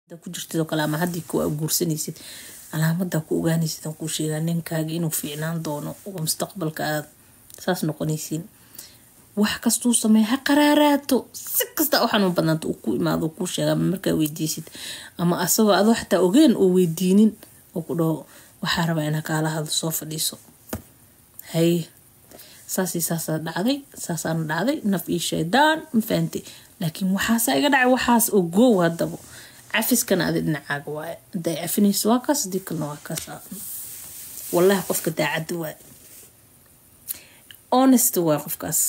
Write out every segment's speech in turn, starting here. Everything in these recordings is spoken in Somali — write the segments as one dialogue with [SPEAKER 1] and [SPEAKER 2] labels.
[SPEAKER 1] ku jirtid oo kale ama haddii ku guursanaysid calaamada ku ogaanaysid aan kuu sheegaa ninkaaga inuu fiicnaan doono oo mustaqbalka aad saas noqonaysiin wax kastuu sameeya ha qaraaraato si kasta u xanuun badnaanta uu ku imaado kuu sheega ama markaa weydiisid ama asagoo adoo xataa ogeen oo weydiinin oo ku dhaho waxaa rabaa inaa kaala hadlo soo fadhiiso haye saasii saasaa dhacday saasaana dhacday naf ii shaydaan ma fahantay laakiin waxaasaa iga dhacay waxaas oo goow haddaba cafiskana adi dhinacaaga waaye haday cafinayso waa kaas hadii kalena waa kaas wallahi qofka daacadda waaye honest waaye qofkaas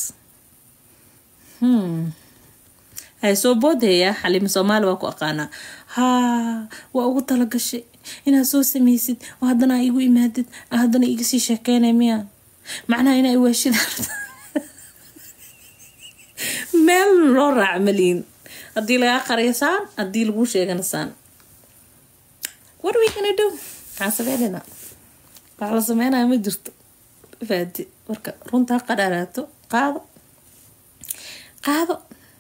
[SPEAKER 1] hmm hay soo boodaya xaliima soomaali waa ku aqaanaa haa waa ugu talagashay inaad soo samaysid oo haddana aa igu imaadid haddana iga sii sheekeynay miya macnaha inaa iwaashida meel loo raaca maliin haddii lagaa qariyo saan haddii laguu sheegana saan what are we gonna do maxaa sameynayna wax la sameynaya ma jirto faadi marka runta ha qadhaaraato qaado qaado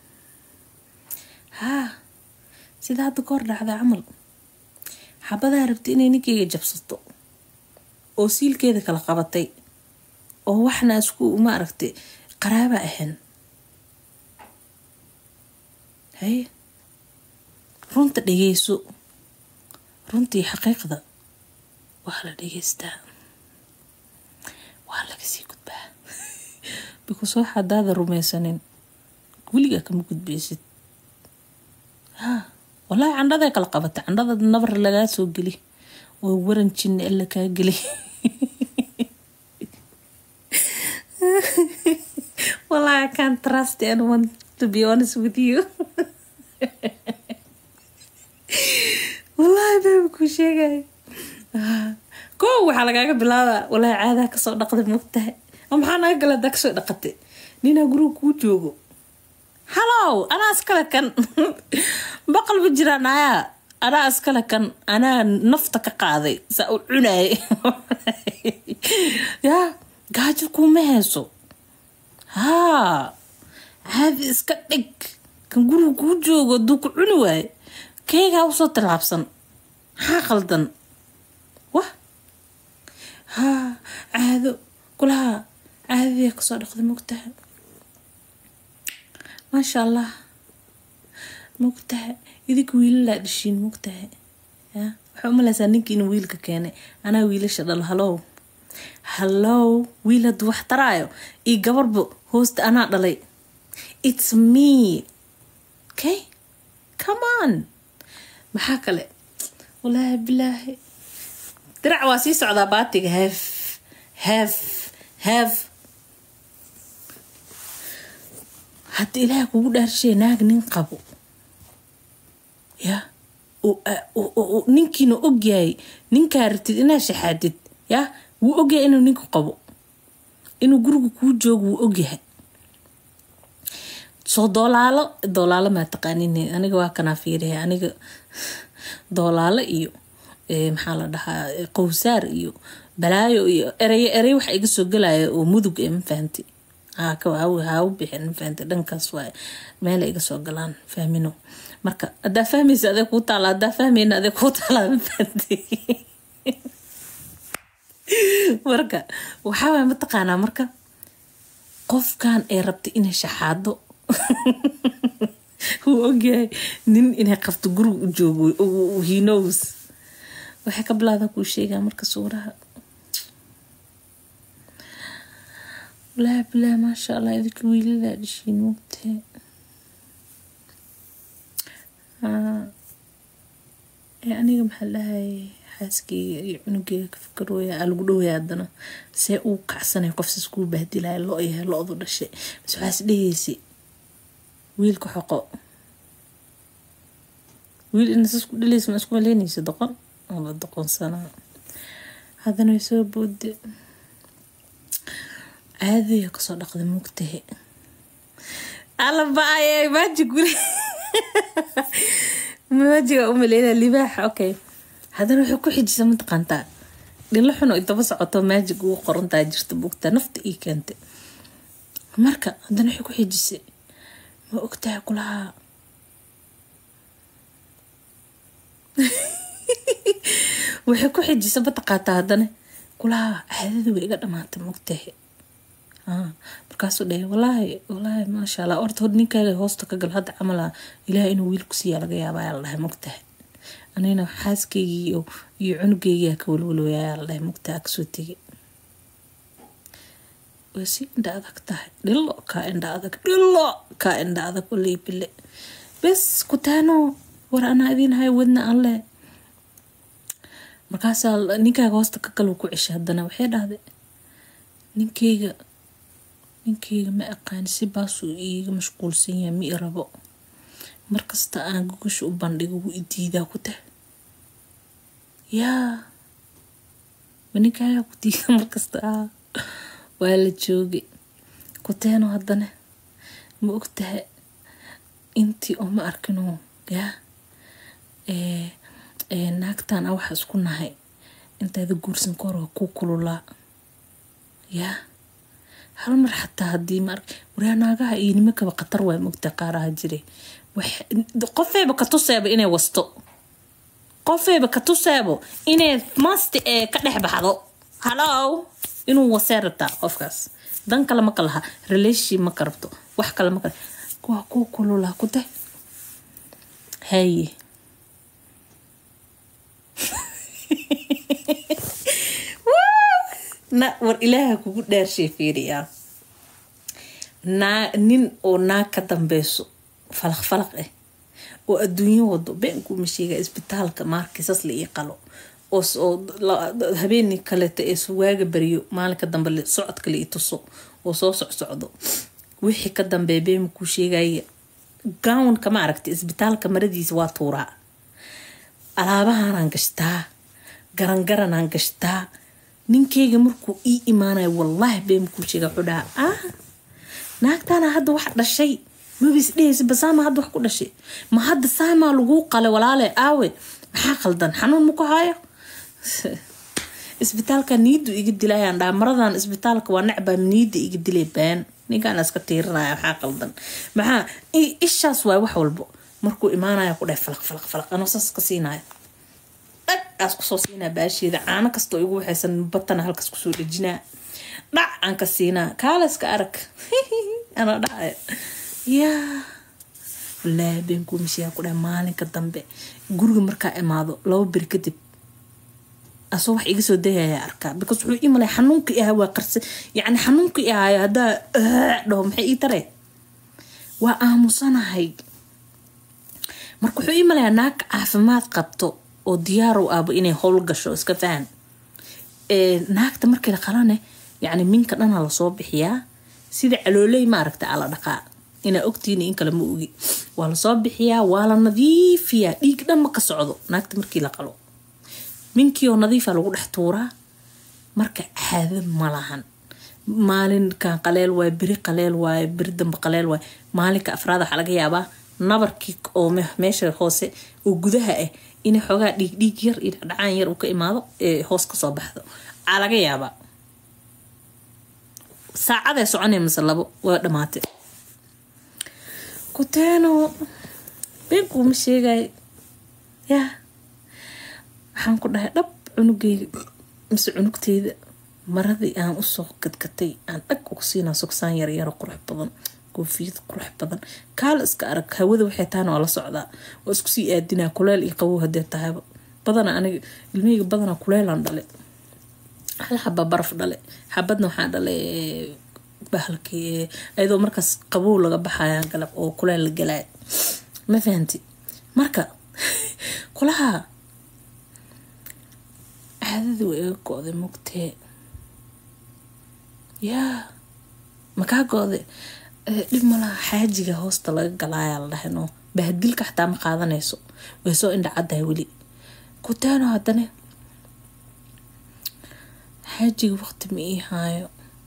[SPEAKER 1] haa sida hadda ka hor dhacda camal xabadaa rabtay inay ninkeyga jabsato oo siilkeeda kala qabatay oo waxna isku ma aragtay qaraaba ahayn haye runta dhageyso runtii xaqiiqda waa la dhageystaa waa lagasii gudbaa because wax hadaada rumaysanin weligaa kama gudbaysid haa wallaahi candhaday kala qabatay candhada nabar lagaa soo geli oo waran jinna alla kaa geli wallahi I can't trust anyone to be honest with you wallahi baba kuu sheegay koo waxaa lagaaga bilaabaa wallahi caadaha kasoo dhaqday mogtahay oo maxaa naga gala hadaa kasoo dhaqatay ninaa guriga kuu joogo hallow anaa iskale kan baqal ma jiraan ayaa anaa iskale kan anaa nafta ka qaaday saa u cunaay yaa gaajo kuuma hayso haa caadi iska dhig kan guriga kuu joogo hadduu ku cuni waaye keygaa usoo tilaabsan maxaa qaldan wah haa caado kulaha caadadiia kasoo dhaqday mogtaha maasha allah mogtaha idinka wiilalaa dhishiin mogtaha ya waxaa umaleysaa ninkii inuu wiilka keenay anaa wiilasha dhalo halow hallow wiil hadduu wax taraayo iyo gabarba hoosta anaa dhalay its me okay come on maxaa kale walaahi bilaahi dirac waa sii socdaa baatiga heef heef heef hadda ilaaha kugu dhaarshay naag nin qabo ya ninkiina ogyahay ninkaa ratid inaa shaxaadid ya wuu ogyahay inuu ninku qabo inuu guriga kuu joogo wuu ogyahay soo doolaalo doolaalo maa taqaanin aniga waa kanaa fiiriya aniga doolaalo iyo maxaa la dhahaa qowsaar iyo balaayo iyo ereyo erey waxa iga soo galaya oo mudug ee ma fahanti ha u bixin ma fahanti dhankaas waay meela iga soo galaan fahmino marka hadaa fahmaysa adee kuu taala hadaa fahmayna adee kuu taala ma fahanti marka waxaaway mataqaanaa marka qofkan ay rabtay inay shaxaado wuu ogyahay nin inay qabto guriga u joogo hinos waxay ka bilaada kuu sheegaa marka suuraha bilaahi bilaahi maasha allah idinka wiiladaa dhishiin mogtee aniga maxaa dhahay xaaskeyga iyo cunugeega ka fikarooya aa lagu dhowaya haddana see uu kacsanay qofsaas kuu bahdilaya lo yahay lo-du dhashay bas waxaas dhehaysa wiilka xoqo wiil inasas ku dhalaysa ma isku maleynaysa doqon ala doqonsanaa haddana way soo boode caadaya kasoo dhaqda mugtahe alabaaye maaji guri maajiga umaleyna libaaxa okay haddana waxay ku xijisa mataqaantaa dhilo xun oo daba socoto maajig ugu qorantaa jirta bugta nafta ii keentay marka haddana waxay ku xijisay ma ogtahay kulahaa waxay ku xijisa mataqaataa haddana kulaha caadadii way iga dhamaatay mogtahe markaasuu dhahay walaahi walaahi maasha allah orta hor ninkaaga hoosta ka gal hadda camal ah ilaah inuu wiil ku siiyaa laga yaabaa ayaa la dhahay mogtahay anina xaaskaygii iyo iyo cunugaygiyaa ka walwalooya ayaa la dhahay mogtaha kasoo tegay way si indha adag tahay dhilo kaa indha adag dhilo kaa indha adag walay bile bes kutaano war anaa idiin hay wadna alle markaasaa ninkaaga hoosta ka gal ku ceshay haddana waxay dhahday ninkeyga ninkeyga ma aqaani si baasuu iiga mashquulsan yahay ma i rabo markasta aan gogasha u bandhigo wuu i diidaa ku tah yaa ma ninkaagaa ku diida markasta ah waa la joogay kuteeno haddana ma ogtahay intii oo ma arkinoo yaa naagtan a waxa isku nahay intaada guursan ka hor waa kuu kululaa yaa hal mar xataa haddii ma ark waraa naagaha iyo nimankaba khatar waa mogta qaaraha jire qofeeba ka tuseeba inay wasto qofeeba ka tuseebo inay masti ee ka dhex baxdo halow inuu wasee rabtaa qofkaas dan kale maka laha relation maka rabto wax kale maka waa kuu kululaa ku tah haye na war ilaaha kugu dhaarshay fiiriyaa naa nin oo naag ka dambeyso falaq falaq ah oo adduunyo wado beenkuuma sheega isbitaalka maarkiisas la ii qalo oo habeeni kaleeta ee waaga bariyo maalinka dambe socodka la ii tuso oo soo socsocdo wixii ka dambeeya beema kuu sheegaya gownka ma aragta isbitaalka maradiisa waa tuuraa alaabahanaan gashtaa garangaranaan gashtaa ninkeyga markuu ii imaanayo wallaahi been kuu sheega wuxuu dhahaa ah naagtaana hadda wax dhashay mabis dhehaysa basaama hadda wax ku dhashay ma hadda saamaa laguu qale walaale aawe maxaa qaldan xanuun maku haayo isbitaalka niidu iga dilayaan dhaa maradan isbitaalka waa necbaa niida iga dilay been ninkaan iska tiirinaya maxaa qaldan maxaa ishaas waay wax walbo markuu imaanaya ku dhahay falaq falaq falaq anoo saas ka siinaya dhag aas kusoo siinaa baasheeda caano kastoo igu waxaysan batana halkaas kusoo dhejinaa dhac aan ka siinaa kaaleska arag anoo dhacaya yaa wallaahi beenkuu mishiyaa ku dhahay maalinka dambe guriga markaa imaado laba beri kadib asoo wax iga soo dayaya arkaa because wuxuu ii malay xanuunka i ahaa waa qarsa yacni xanuunka i ahaayo haddaa dhaho maxay ii taree waa aamusanahay marka wuxuu ii malayaa naag caafimaad qabto oo diyaarow ahba inay howl gasho iska fahan naagta markii la qalane yacni minka dhana lasoo bixiyaa sida calooley ma aragta ala dhaqaa inaa ogtiini in kale ma ogi waa lasoo bixiyaa waa la nadiifiyaa dhiig dhan ma ka socdo naagta markii la qalo minkiioo nadiifa lagu dhex tuuraa marka caado ma lahan maalinkan qaleel waaye beri qaleel waaye beri dambe qaleel waaye maalinka afraad waxaa laga yaabaa nabarkii oo meesha hoose oo gudaha ah inay xoogaa dhiig dhiig yar iyo dhacaan yar uu ka imaado ee hoos kasoo baxdo aa laga yaabaa saacadee soconay mase labo waa dhamaatay kuteeno beenkuuma sheegay yaa waxaan ku dhahay dhab cunugeyga mise cunugteyda maradii aan usoo gadgatay aan dhag uga siinaa sogsaan yaryaro qurux badan koofiyad qurux badan kaala iska arag hawada waxay tahana waa la socdaa waa isku sii aadinaa kuleel iyo qabow hadee tahayba badana aniga ilmiheyga badana kuleelaan dhale hal xaba baraf dhale xabadna waxaa dhale bahalkii ayadoo markaas qabow laga baxaya galab oo kuleel la galay ma fahanti marka kulaha caadadii waa iga go-day mugtee yaa makaa go-day dhib malaha xaajiga hoosta laga galaayaa la dhahayno bahadilka xataa ma qaadanayso way soo indha caddahay weli kutaano haddane xaajiga waqti ma ii haayo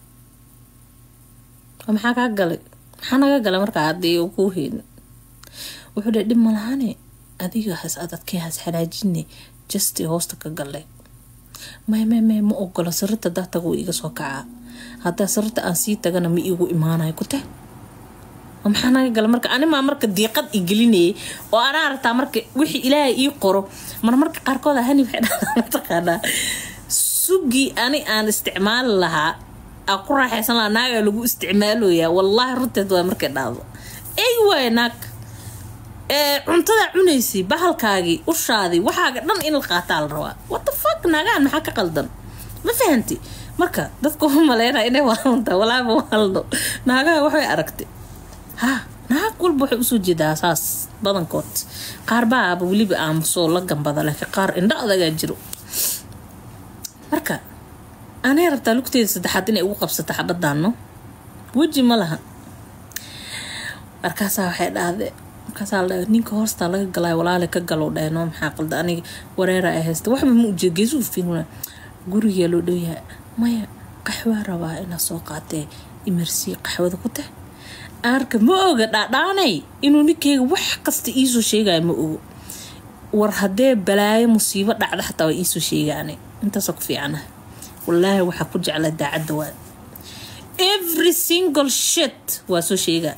[SPEAKER 1] maxaa kaa galay maxaa naga galay markaa haddii uu kuu heynin wuxuu dhahay dhib malahane adiga has adadkee has xanaajine justi hoosta ka galay may may may ma ogola sarirta daa tago iga soo kacaa haddaa sarirta aan sii tagana ma iigu imaanayo ku tah maxaa naga gala marka animaa marka diiqad i gelinayay oo anaa aragtaa marka wixii ilaahay ii qoro mar marka qaarkood hani waxay dhahdaa mataqaanaa sugii ani aan isticmaali lahaa aa ku raaxaysan lahaa naagaa lagu isticmaaloyaa wallaahi runteed waa markay dhahdo ey waay naag cuntadaa cunaysay bahalkaagii ushaadii waxaaga dhan in la qaataa la rabaa what the fuck naagahan maxaa ka qaldan ma fahanti marka dadka u maleynaya inay waalanta walaaba waaldo naagaha waxay aragtay ha naag walba waxay usoo jeedaa saas badankood qaar baaba weliba aamusoo la gambada laakiin qaar indho adagaa jiro marka anay rabtaa lugteeda saddexaad inay ugu qabsato xabadaano weji ma laha markaasaa waxay dhahde markaasaa la ninka hoostaa laga galay walaale ka galow dhahno maxaa qalda aniga wareera ay haysta waxba ma ujeed geesuu fiiruna gurigaa loo dhowyaha maya qaxwaa rabaa inaa soo qaatee imarsii qaxwada ku tah aarka ma oga dhaadhaanay inuu ninkeyga wax kasta iisoo sheegaya ma ogo war haddee balaayo musiibo dhacda xataa waa iisoo sheegaane intaasoo ku fiicana wallaahi waxaa ku jecla daacadda waa every single shit waa soo sheegaa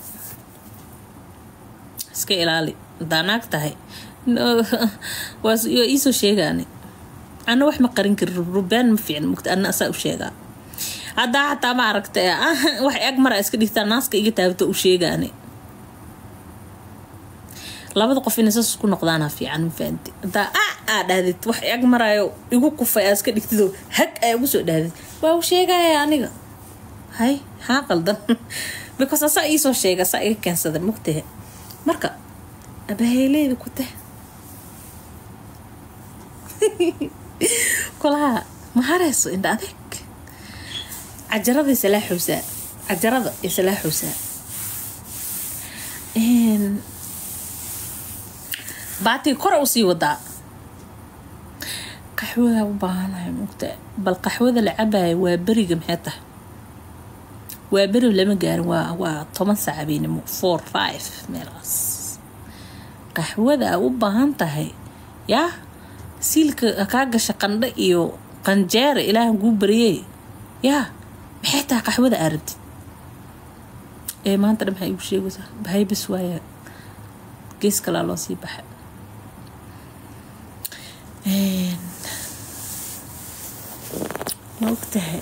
[SPEAKER 1] iska ilaali hadaa naag tahay waa iisoo sheegaane ana wax ma qarin kari rubaan ma fiicn mugta ana asaa u sheegaa haddaa xataa ma aragta wax eg mara iska dhigtaa naaska iga taabto u sheegaane labada qof inay saas ku noqdaana fiican ma fahanti hadaa a aa dhahdid wax eg maraayo igu kufay aa iska dhigtidoo hag aa ugu soo dhahdid waa u sheegaya aniga hay haa qaldan because asaa iisoo sheega asaa iga keensada mugtahe marka abaheeleeda ku tah kolaha ma hareyso indha adeeg cajarada isalaaxowsaa cajarada isalaaxowsaa baatiga kora usii wadaa qaxwadaa u baahanahay mugta bal qaxwada la cabayo waa beriga maxay tahay waa beri lama gaarin waa waa toban saac habeenimo four five meelaas qaxwada a u baahan tahay yaa siilka kaa gasha qandho iyo qanjeera ilaahan kuu bariyey yaa maxay tahay qaxwada aa rabtid ee maanta dhan maxay igu sheegaysaa bahay bas waaya gees kalaa loo sii baxa ma ogtahay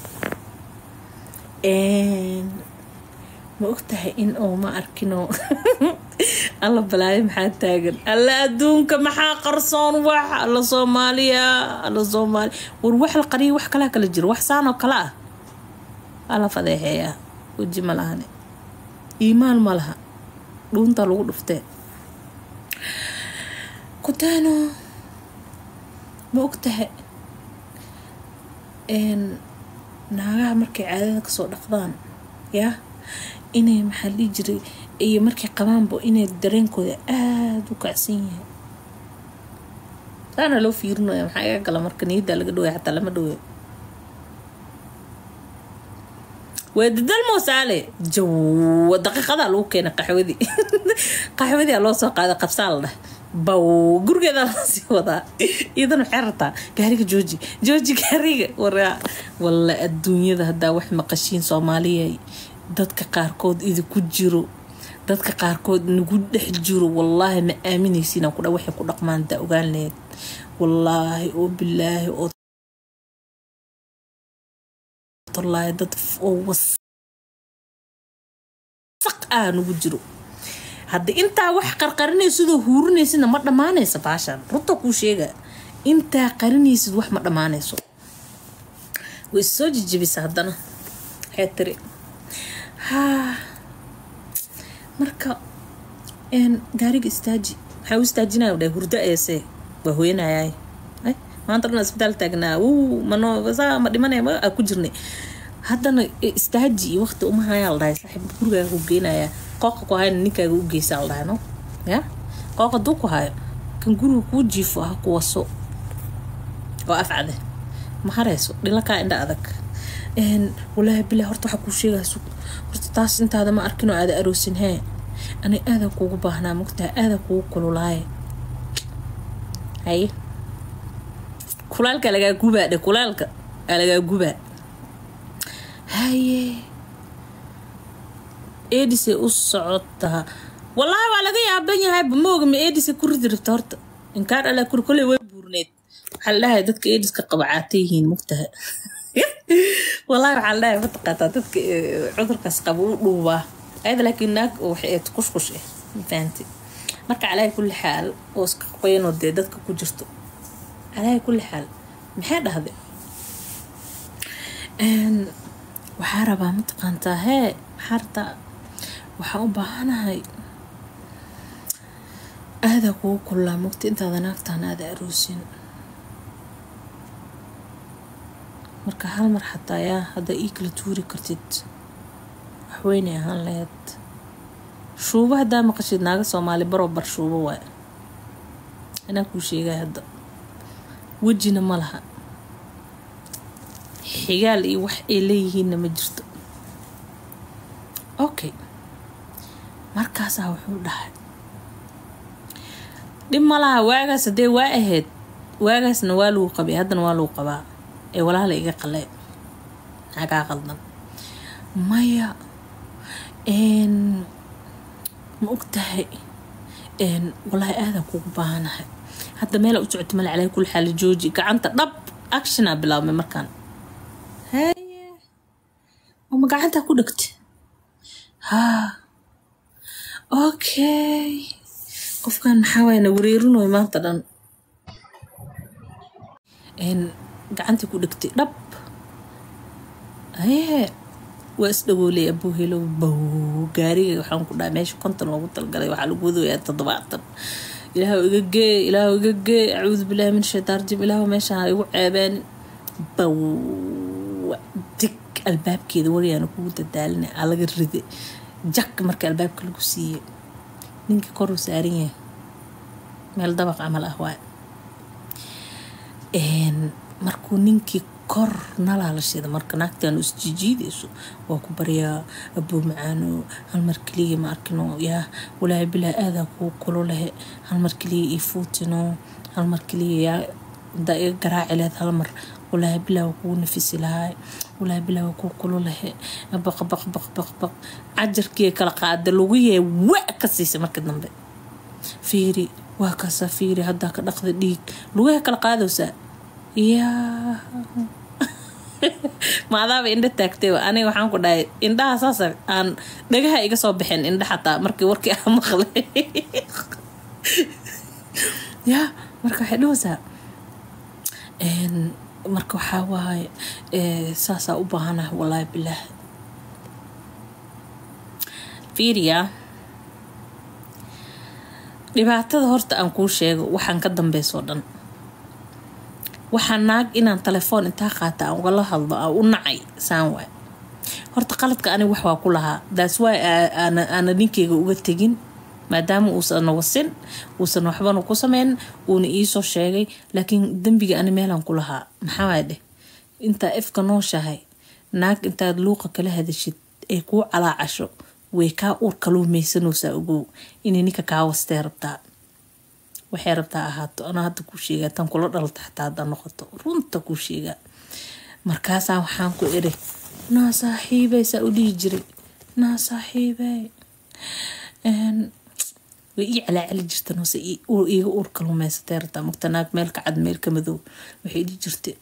[SPEAKER 1] ma ogtahay in oo ma arkinoo alla balaayo maxaa taagan alla adduunka maxaa qarsoon wax alla soomaaliya alla soomaaliya war wax la qariya wax kalaa kala jiro wax saan oo kale ah alla fadeexeeyaa weji ma lahane iimaan ma laha dhuunta lagu dhuftee kutaano ma ogtahay naagaha markay caadada kasoo dhaqdaan yaa inay maxaa dhihi jiray iyo markay qabaanba inay dareenkooda aada u kacsan yahay saana loo fiirinaya maxaa iga gala marka niyaddaa laga dhawaya xataa lama dhawayo waa dadal moosaale jawa daqiiqadaa lagu keenay qaxwadii qaxwadii aa loo soo qaaday qabsaa la dheh baw gurigeedaa lasii wadaa iyadan waxay rabtaa gaariga jooji jooji gaariga waraa walla adduunyada haddaa wax maqashiin soomaaliya dadka qaarkood idinku jiro dadka qaarkood nagu dhex jiro wallaahi ma aaminaysiin aan kudha waxay ku dhaqmaan haddaa ogaan laheyd wallaahi oo bilaahi oo wallaahi dad oo wasaq ah nagu jiro hadda intaa wax qarqarinaysa sidoo huurinaysidna ma dhammaanaysa baashaan runta kuu sheega intaa qarinaysid wax ma dhammaanayso way soo jijibisa haddana waxay tiri haa marka gaariga istaaji maxaa u istaajinaya dhahay hurdo eese waa hooyanayaay maanta dhan isbitaal taagnaa wuu mano saa ma dhimanaya ma ku jirnay haddana istaaji iyo waqti uma hayaa la dhahay saaxiib gurigaaga ku geenayaa qooqa ku hayna ninkaaga u geysaa la dhahay no ya qooqa duu ku hayo kan guriga kuu jiifo ha ku waso oo afcade ma harayso dhilakaa indha adag walaahi bilaa horta waxaa kuu sheegayso horta taas intaada ma arkinoo aada aroosin hee ani aadaa kuugu baahnaa mogtaha aadaa kuugu kululaaye haye kulaalka lagaa gubaa dhe kulaalka aa lagaa gubaa haye edisay u socotaa wallaahi waa laga yaaban yahay bamooga ma edisay ku ridi rabta horta inkaan alaa kuri koley way buurneed waxaa la dhahay dadka ediska qaba caata yihiin mugtaha wallaahi waxaa la dhahay mataqaataa dadka cudurkaas qaba u dhuubaa ayada laakiin naag waxay ahayd kushkush ah ma fahanti marka calaahi kulli xaal oo iska qoyanoo dee dadka ku jirto calaahi kulli xaal maxay dhahday waxaa rabaa mataqaantaa hee maxaa rabtaa waxaa u baahanahay aadaa kugu kullaa mugta intaada naagtaan aada aroosin marka hal mar xataa yaa hadda ii kala tuuri kartid waxweynay ahaan laheyd shuubo haddaa maqashid naaga soomaali baroo bar shuubo waay anaa kuu sheegay hadda wejina ma laha xigaal iyo wax ay leeyihiinna ma jirto okay markaasaa wuxuu dhahay dhib ma laha waagaas haddee waa ahayd waagaasna waa lagu qabay haddana waa lagu qabaa ee walaala iga qalee nagaa qaldan maya ma og tahay walaahi aadaa kugu baahanahay hadda meela u socota male calaa kulli xaal jooji gacanta dhab actionaa bilaabmay markaan haye oma gacantaa ku dhegta haa okay qofkan maxaa waaya na wareerinoy maanta dhan gacantii ku dhegtay dhab haye waa isdhagoolay abuu helo bow gaariga waxaan ku dhahay meesha konton loogu talgalay waxaa lagu wadayaa toddobaatan ilaahu iga gee ilaahu iga gee acuudu billahi min shaytaan rajim ilaahu meeshaan ha igu ceebeen bow dig albaabkeeda wariyaana kugu dadaalina aa laga ride jak marka albaabka lagu siiyey ninkii koruu saaran yahay meel dabaq camal ah waay markuu ninkii kor nalaa la shida marka naagtaan isjijiidayso waa ku baryaa abuu macaano halmar keliya ma arkino yaa walaahi bilaa aadaa kuu kulo lehe halmar keliya ii fuutino halmar keliya yaa hadaa iga garaaci lehed halmar walaahi bilaa waa kugu nafisi lahaay walaahi bilaa waa kuu kulo lehe baq baq baq baq baq cajarkii kala qaada lagu yahay wa ka siisa marka dambe fiiri waa kaasaa fiiri haddaa ka dhaqda dhiig lugaha kala qaadaysaa yaa maadaaba indha taagtay aniga waxaan ku dhahay indhaha saasa aan dhagaha iga soo baxeen indha xataa markii warkii aan maqlay yaa marka waxay dhahaysaa marka waxaa waaye saasaa u baahanaha wallaahi bilaah fiiriyaa dhibaatada horta aan kuu sheego waxaan ka dambeysoo dhan waxaa naag inaan telefoon intaa qaata aan ugala hadlo aan u nacay saan waay horta qaladka aniga wax waa ku lahaa daas waay aana ninkeyga uga tegin maadaama uusan wasin uusan waxbana ku sameyn uuna iisoo sheegay laakiin dembiga ani meelaan ku lahaa maxaa waay dheh intaa ifka nooshahay naag intaad luuqa kala hadashid ay kuu calaacasho way kaa uur kaluumaysanoosaa ogow inay ninka kaa wastee rabtaa waxay rabtaa ahaato anaa hadda kuu sheegaa tan kula dhalta xataa haddaa noqoto runta kuu sheegaa markaasaa waxaan ku iri naa saaxiibey saa u dhihi jiray naa saaxiibey way ii calaacali jirta noose iiga uur kaluumaysatay rabtaa mugta naag meel ka cad meel ka madow waxay dhihi jirtay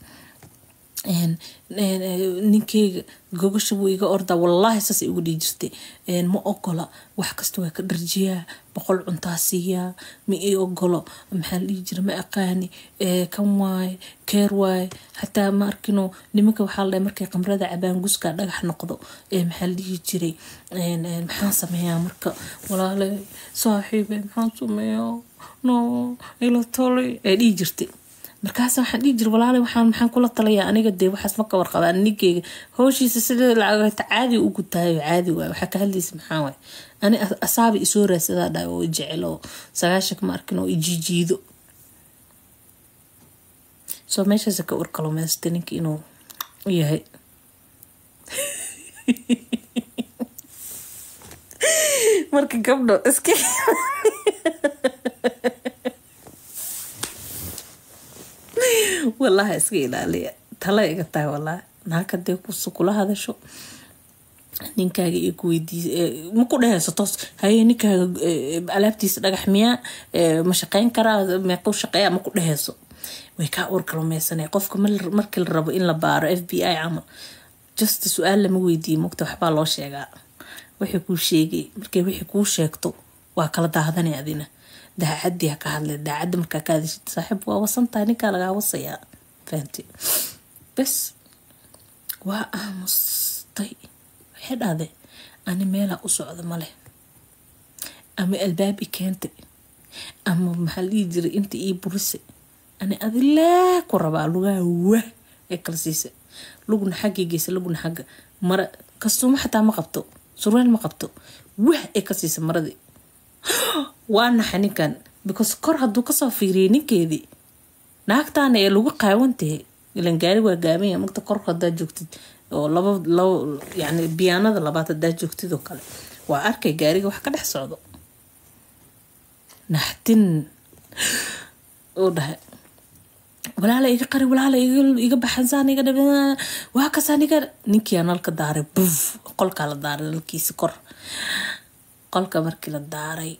[SPEAKER 1] ninkeyga gogasha wuu iga ordaa wallaahi saasay ugu dhihi jirtay ma ogola wax kasta waa ka dharjiyaa boqol cuntaa siiyaa ma ii ogolo maxaa la dhihi jira ma aqaani kan waaye keer waaye xataa ma arkino nimanka waxaa la dhahay markay qamrada cabaan guskaa dhagax noqdo maxaa la dhihi jiray maxaan sameeyaa marka walaale saaxiibe maxaan sameeyaa no ila tolay ee dhihi jirtay markaas waxaan dhihi jira walaale waxaan maxaan kula talayaa aniga dee waxaas ma ka warqabaa ninkeyga howshiisa sida lacagta caadi u gutaayo caadi waay waxaa ka hadlaysa maxaa waay ani asaaba isoo raadsadaa dhahay oo jecel oo sagaashanka ma arkin oo ijijiido soo meeshaas ka urkalumaysta ninka inuu yahay marka gabdho iska wallaahi iska ilaaliya tala iga tahay wallaahi naag hadee kula hadasho ninkaaga iyo ku weydiis ma ku dhehayso toos haye ninkaaga alaabtiisa dhagax miyaa ma shaqeyn karaa meequu shaqeeya ma ku dhehayso way kaa uur kalumeysanay qofka markii la rabo in la baaro f b i camal just su-aal lama weydiiye mogta waxbaa loo sheegaa wixii kuu sheegay markay wixii kuu sheegto waa kala daadanay adina daacadii ha ka hadle daacadda markaa ka hadashid saaxiib waa wasantahay ninkaa lagaa wasayaa fahanti bes waa aamustay waxay dhahday ani meelaa u socda maleh ama albaab i keentay ama maxaa la dhihi jiray inta ii burisay ani adilee ku rabaa lugaha wah ee kala siisay lugna xaggii geysa lugna xagga mara kastuuma xataa ma qabto surweel ma qabto wah ee ka siisa maradii waa naxa ninkan because kor hadduu kasoo fiiriyay ninkeedii naagtaana ee lagu qaawantahay ilan gaari waa gaabanya magta korka hadaa joogtid oo laba laba yani biyaanada labaad hadaa joogtid oo kale waa arkay gaariga wax ka dhex socdo naxtin uu dhahay walaala iga qari walaala iga baxansaan iga dhab waa kasaan iga ninkiyaa nalka daaray buf qolkaa la daaray nalkiisi kor qolka markii la daaray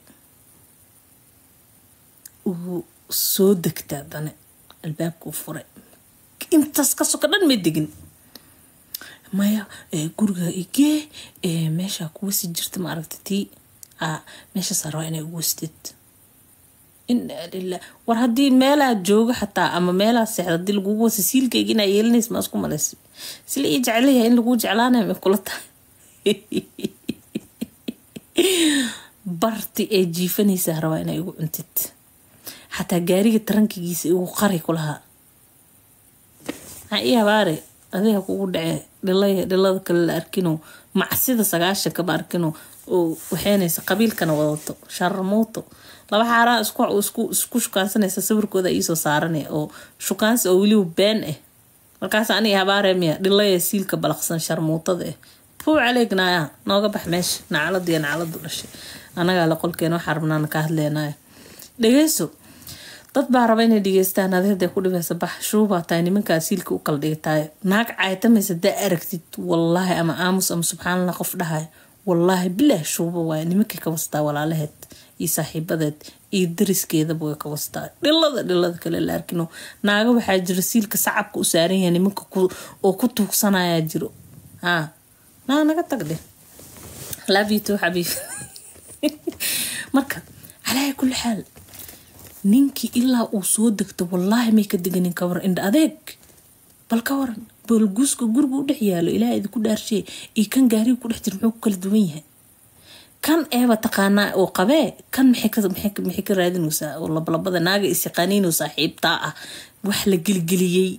[SPEAKER 1] uu soo degtaa dane albaabkuu furay intaas ka soka dhan ma degin maya guriga igee meeshaa kuwasi jirta ma aragta tii meeshaasaa rabaa inay uwastid inaa lilah war haddii meelaa jooga xataa ama meelaa seexda hadii lagugu wasa siilkayga inaa yeelinays maa isku malaysa sila ii jecelayahay in laguu jeclaanaya may kula tahay barti ee jiifanaysaa rabaa inay igu cuntid xataa gaariga tarankigiisa igu qari kulahaa maxaa ii habaare adiga kugu dhacee dhilaya dhilada kale la arkino macsida sagaashan kama arkino oo waxeenaysa qabiilkana wadato sharmuuto laba xaaraa isku shukaansanaysa sawirkooda iisoo saaranay oo shukaansi oo weliba been ah markaas aniga habaaree miya dhilaya siilka balaqsan sharmuutada ah puu caleegnaya nooga bax meesha nacaladiiyo nacaladu dhashay anagaa la qolkeena waxaa rabnaana ka hadleenaya dhegeyso dad baa raba inay dhegeystaan adi haday ku dhibeysa bax shuubaa tahay nimankaa siilka u kala dhigataay naag caytamaysa daa aragtid wallaahi ama aamus ama subxaanallah qof dhahaya wallaahi bilaah shuuba waaya nimankay ka wastaa walaalaheed iyo saaxiibadeed iyo dariskeedaba way ka wastaa dhilada dhilada kale la arkino naaga waxaa jiro siilka sacabka u saaran yahay nimanka oo ku tuugsanayaa jiro haa naa naga tagdhe laabito xabiib marka calaa kulli xaal ninkii ilaa uu soo degto wallaahi may ka deganin ka waran indha adeeg bal ka waran boolguuska guriga u dhex yaalo ilaaha idinku dhaarshe iyo kan gaariga ku dhex jira muxuu ku kala duwan yahay kan eeba taqaanaa oo qabee kan maxay ka raadinaysaa oo labalabada naaga isyaqaaniinoo saaxiibtaa ah wax la geligeliyey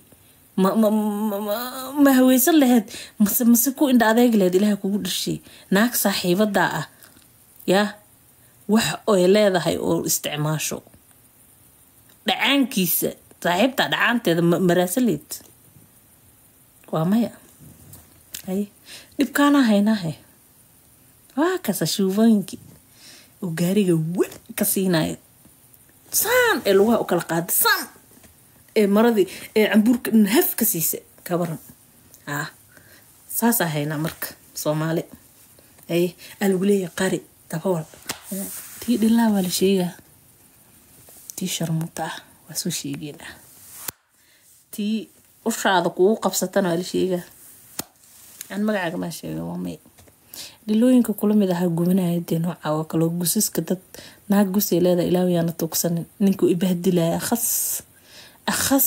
[SPEAKER 1] ma haweysan laheyd mase mase ku indha adeeg laheyd ilaaha kugu dharshay naag saaxiibadaa ah yaa wax oy leedahay oo isticmaasho dhacaankiisa saaxiibtaa dhacaanteeda maraasaleed waa maya hay dhibkaanaa haynaahe waa kasa shuubooyinkii oo gaariga wa ka siinayo saan ee lugaha u kala qaaday saan ee maradii ee cambuurka dhan haf ka siisa ka waran ah saasaa haynaa marka soomaali ay alagu leeyahay qari dabawal tii dhilaa waa la sheegaa tii sharmuuta ah waa soo sheegeena tii ushaada kugu qabsatana waa la sheegaa aan magacaaga maa sheega waa may dhilooyinka kula mid ahaa gubanaya dee nooca oo kaloo gusaska dad naag gusay leedahay ilaahu yaana tuugsanin ninkuu ibahdilaya akhas akhas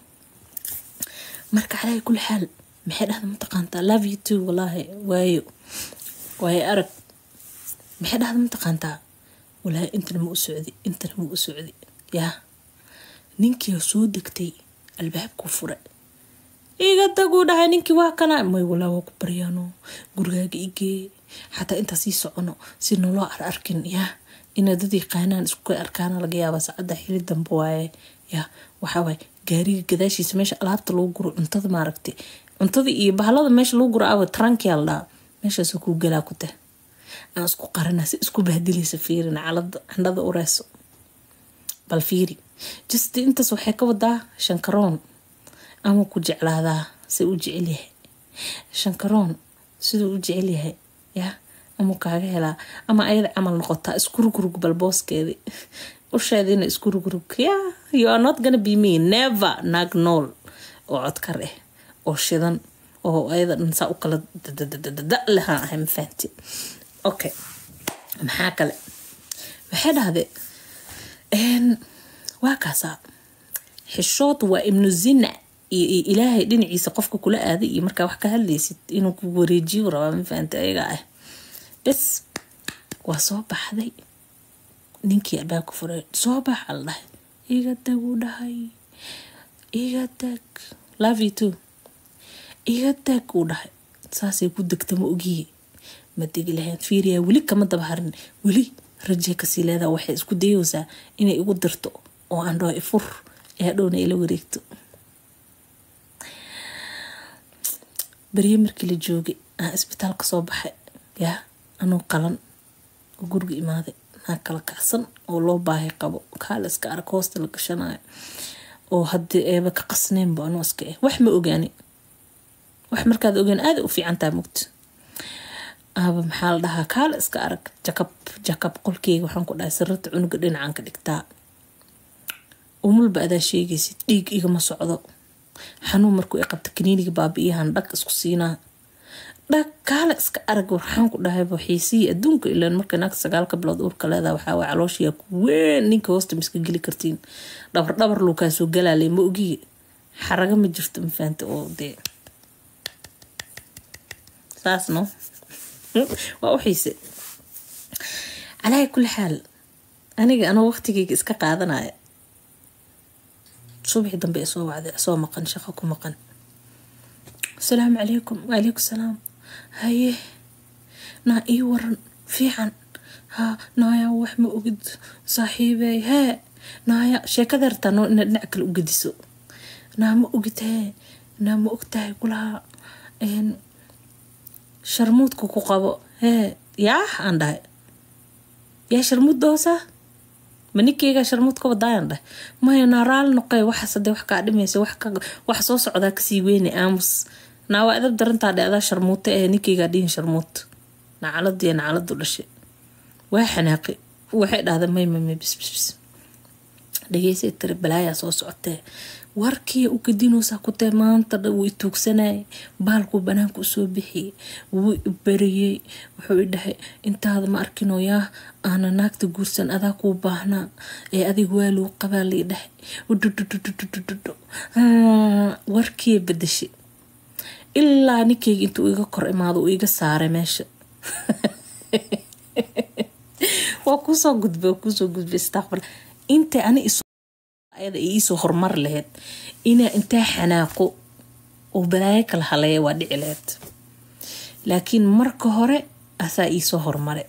[SPEAKER 1] marka calaa kulli xaal maxay dhahda mataqaantaa love you too walaahi waayo waayo arag maxay dhahda mataqaantaa walaahi intana ma u socdi intana ma u socdi yaa ninkii soo degtay albaabkuu fure iga taguu dhahay ninkii waa kana may walaa waa ku baryaano gurigaaga igee xataa intaa sii socono si naloo ar arkin yaa inay dad yaqaanaan isku arkaana laga yaaba saacadda xili dambe waaye yaa waxaawaay gaariga gadaashiisa meesha alaabta lagu guro cuntada maaragtay cuntada iyo bahalada meesha lagu guro awa tarankiyaa la dhaha meeshaasoo kuu galaa ku tah aan isku qaranaa si isku bahdilaysa fiirin calada candhada ureyso bal fiiri just intaas waxay ka wadaa shankaroon ama ku jeclaadaa se u jecel yahay shankaroon siduu u jecel yahay ya amuu kaaga helaa ama ayada camal noqotaa isku rugrug balbooskeedii usheediina isku rugrug ya you are not gonna be me never naag nool oo codkar ah oo shidan oo ayada dhan saa u kala dadadadada lahaan ahay ma fahanti okay maxaa kale waxay dhahde waa kaasaa xishood waa ibnu zina iyo ilaahay dhinaciisa qofka kula aaday iyo markaa wax ka hadlaysid inuu ku wareejiyo rabaa ma fahanta ayaga ah bes waa soo baxday ninkii abaa ku furay soo baxa la dhahay iga tag uu dhahay iga tag love you too iga tag uu dhahay saasay ku degta ma ogiye ma degi lahayn fiiriyaa weli kama daba harin weli rajee kasii leedaa waxay isku dayeysaa inay igu dirto oo aan dhaho ifur ee hadhowna ila wareegto beriye markii la joogay aan isbitaal kasoo baxay yaa anuu qalan oo guriga imaaday naa kala kacsan oo loo baahay qabo kaala iska arag hoosta la gashanayo oo haddii eeba ka qasneenba anuu iska eh wax ma ogaani wax markaad ogaan aada u fiicantaa mugta aaba maxaa la dhahaa kaala iska arag jakab jakab qolkeyga waxaan ku dhahay sirrata cunuga dhinacan ka dhigtaa umulba adaa sheegaysid dhiig igama socdo xanuun markuu i qabta kaniiniga baabi-iyahan dhag isku siinaa dhag kaala iska arag waxaan ku dhahayba xiisihii adduunka ilaan marka naagta sagaalka bilood uurka leedaha waxaa waa calooshiyaa ku weyn ninka hoosta miska geli kartiin dhabar dhabar luukaa soo galaalay ma ogiye xaraga ma jirto ma fahanta oo dee saas no waa u xiise calaahi kulli xaal aniga anoo waqtigeyga iska qaadanaya subaxii dambe ee soo wacday soo maqan shaqo ku maqan asalaamu calaykum waalaykum salaam haye naa ii waran fiican haa naaya wax ma ogid saaxiibey hee naaya sheekada hartaa noo ina dhinac kale u gediso naa ma ogid hee naa ma ogtahay kulaha sharmuudka ku qabo hee yaa aan dhahay yaa sharmuud doosa ma ninkeygaa sharmuud ka wadaayan dhahay maya naa raali noqey waxaas hadee wax kaa dhimaysa wax soo socdaa kasii weyne aamus naa waa edab darantaa dhe adaa sharmuuta ee ninkeygaa dhihin sharmuut nacaladiiyo nacaladu dhashay waa xanaaqi waxay dhahda may may bisbisbis dhageysay tiri balaayaa soo socotee warkii u gadinoosaa ku tahay maanta dha wuu i tuugsanayay baalkuu banaanka usoo bixiyey wuu i bariyey wuxuu i dhahay intaada ma arkinoo yaa aana naagta guursan adaa kuu baahnaa ee adig waaluu qabaa lii dhahay udududududududud warkii badashay ilaa ninkeyga intuu iga kor imaado uu iga saaray meesha waa kuusoo gudbay waa kuusoo gudbay istaqbal intay ani ayada iisoo horumar laheyd inaa intaa xanaaqo oo balaayo kala haleeya waa dhici laheyd laakiin marka hore asaa iisoo horumare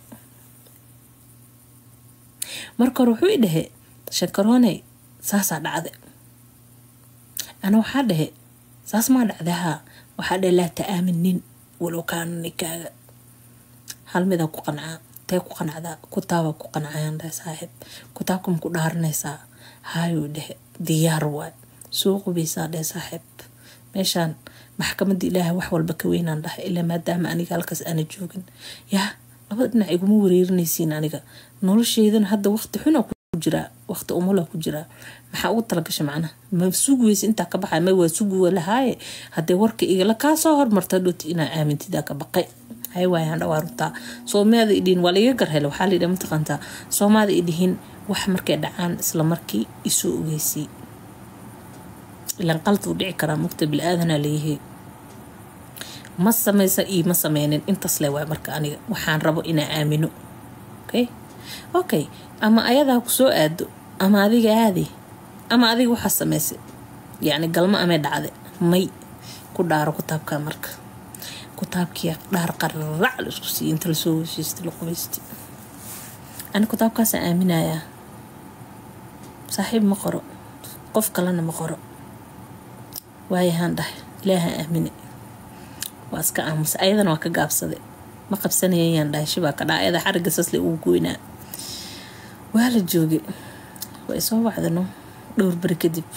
[SPEAKER 1] marka hore wuxuu i dhahe shankarooney saasaa dhacde ana waxaa dhahe saas maa dhacda haa waxaa dhahe laa ta-aamin nin walow kaana ninkaaga hal midaa ku qancaa tee ku qanacdaa kutaabaa ku qancayaan dhahe saaxiib kutaabka ma ku dhaaranaysaa haayuu dhehe diyaar waay soo qubaysaa dhehe saaxiib meeshaan maxkamadda ilaahay wax walba ka weynaan dhahay ilaa maadaama aniga halkaas aana joogin yaa labada dhinac iguma wareerinaysiin aniga nolosheydana hadda waqti xuna ku jiraa waqti umula ku jiraa maxaa ugu talagasha macnaha ma sugi weysa intaa ka baxay ma waa sugi walahaaye haddee warka igala kaa soo hormarta dhoti inaa aamintidaa ka baqay hay waayaan dhawaa runtaa soomaada idhihin waa laiga garhele waxaa layidhi mataqaantaa soomaada idhihin wax markay dhacaan isla markii isoo ogeysay ilan qalad uu dhici karaa mugta bil-aadanaa leeyahay ma samaysa iyo ma sameynin intaas le waay marka aniga waxaan rabo inaa aamino okay okay ama ayadaa ku soo aado ama adiga aadi ama adiga waxaa samaysay yacni galmo amay dhacde may ku dhaaro kutaabkaa marka kutaabkii dhaar qararac la isku siiya inta lasoo wesheystay la qubaystay ani kutaabkaasaan aaminayaa saaxiib ma qoro qof kalena ma qoro waayahaan dhahay ilaahaan aamine waa iska aamusa ayadana waa ka gaabsaday ma qabsanayayaan dhahay shibaa ka dhaa ayada xariga sasle uu goynaa waa la joogay waa isoo wacdano dhowr beri kadib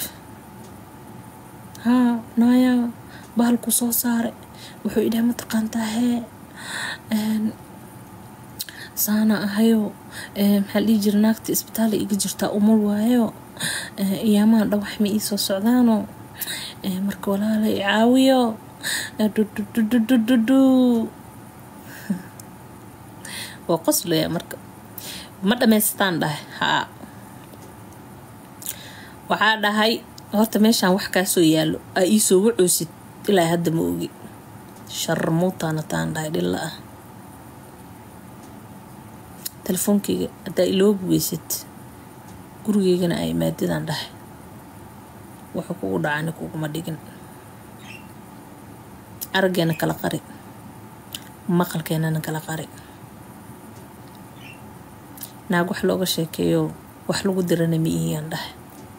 [SPEAKER 1] haa naaya bahalku soo saaray wuxuu idhaha mataqaantaa hee saana ahayo maxaa dhihi jira naagta isbitaal iga jirtaa umul waayo iyaamaha dhawax ma iisoo socdaano marka walaala i caawiyo dudududududu waa qoslaya marka ma dhamaystaan dhahay haa waxaa dhahay horta meeshaan wax kaasoo yaallo aa iisoo wacoosid ilaa hadda ma ogi sharmuutaana taan dhahay dhilla ah telefoonkeyga haddaa iloo bugeysid gurigeygana ay maadadaan dhahay wuxuu kugu dhacani kuguma dhigin araggeena kala qari maqalkeenana kala qari naag wax looga sheekeeyo wax lagu dirana ma ihiyaan dhahay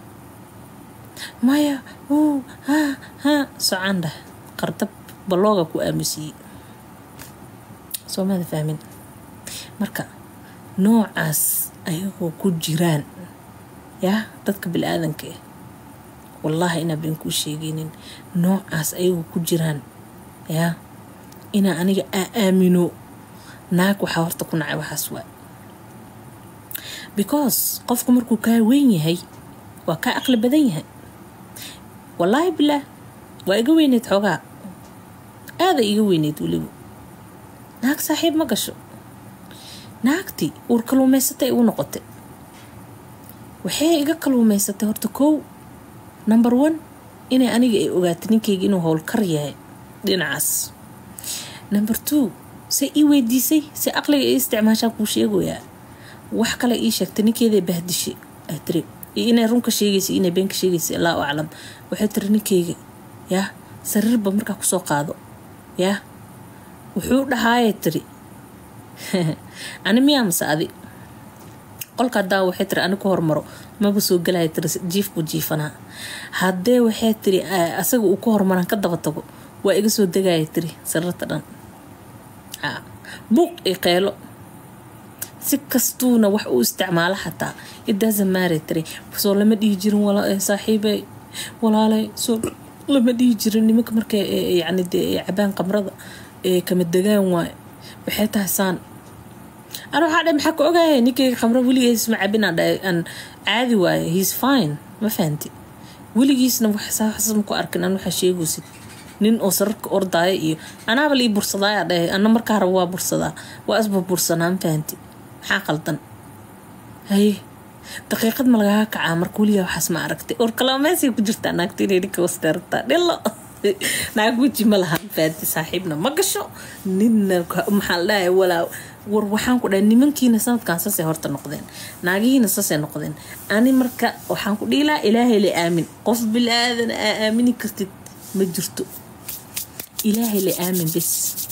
[SPEAKER 1] maya wuu haa haa socaan dhah qardab balooga ku aamusiiyey soo maada fahmin marka noocaas ayagoo ku jiraan yaa dadka bili-aadanka ah wallaahi inaa been kuu sheegaynin noocaas ayagoo ku jiraan yaa inaa aniga aa aamino naag waxaa horta ku nacay waxaas waa because qofku markuu kaa weyn yahay waa kaa aqli badan yahay wallaahi bilaah waa iga weyneyd xoogaa aada iga weyneyd weliba naag saaxiib ma gasho naagtii uur kaluumaysatay igu noqotay waxay iga kaluumaysatay horta kow number one inay aniga ay ogaatay ninkayga inuu howlkar yahay dhinacaas number two se ii weydiisay se aqliga ii isticmaashaan kuu sheegoyaa wax kale ii sheegtay ninkeeday bahdishay ay tiri iyo inay runka sheegaysa inay beenka sheegaysa allahu aclam waxay tiri ninkeyga yaa sariirba markaa kusoo qaado yaa wuxuu dhahaayay tiri ani miyaa mase adi qolka hadaa waxay tiri ani ku hormaro maba soo galaya tiri jiifku jiifanaa haddee waxay tiri asaga uu ku hormaraan ka daba tago waa iga soo degaya tiri sariirta dhan buuq iyo qeylo si kastuuna wax u isticmaalo xataa idaasamaaray tiri soo lama dhihi jirin saaxiibey walaalay soo lama dhihi jirin nimanka markay yani dee cabaan qamrada ee kama degaan waayo waxay tahay saan ana waxaa dhahay maxaa ka ogaaya ninkayga khamro weligiis ma cabinaa dhahay aan caadi waaye heis fine ma fahanti weligiisna waxsaas ma ku arkin an waxaa sheegaysid nin oo sararka ordaaya iyo anaaba lii bursadaaya dhahay ana markaa raba waa bursadaa waa isba bursanaa ma fahanti maxaa qaldan haye daqiiqad ma lagaga kacaa marka weligaa waxaas ma aragtay or kalaameysay ku jirtaa naagta inay ninka wasdeertaa dhilo naag weji ma laha faadi saaxiibna ma gasho ninna maxaa la dhahay walaa war waxaan ku dhahay nimankiina sanadkan sasay horta noqdeen naagihiina sasay noqdeen ani marka waxaan ku dhihi lahaa ilaahay la aamin qof bilaadan aa aamini kartid ma jirto ilaahay la aamin bes